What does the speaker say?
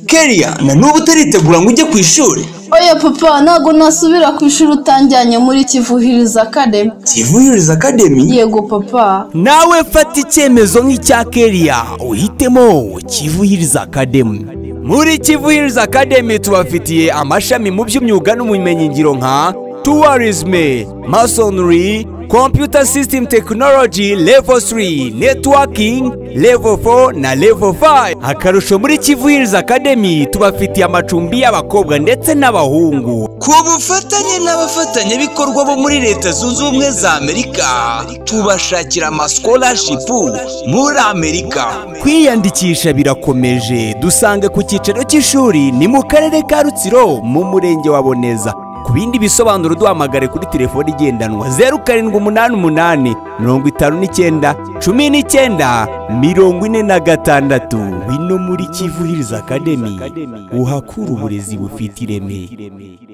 Kelia na n'ubu utaritegura ngo ujye ku ishuri oya papa ntabwo nasubira ku ishuri utanjyanye muri kivuhiriza kademi kivuyuriza akademi yego papa nawe fata icyemezo nk'icya keriya uhitemo kivuhiriza akademi muri kivuhiriza akademi tubafitiye amashami mu by'imyuga n'ubumenyingiro nka tuwarizme masonry computer system technology level 3 networking level 4 na level 5 akarusho muri kivuhiriza akademi tubafitiye amacumbi y'abakobwa ndetse n'abahungu ku bufatanye n'abafatanyabikorwa bo muri leta zunze ubumwe za amerika tubashakira amasikolashipu muri amerika kwiyandikisha birakomeje dusange ku cyicaro cy'ishuri ni mu karere ka rutsiro mu murenge wa boneza ku bindi bisobanuro duhamagare kuri telefoni igendanwa zeru karindwi umunani umunani mirongo itanu n'icyenda cumi n'icyenda mirongo ine na gatandatu wino muri kivuhiriza akademi uhakura uburezi bufite ireme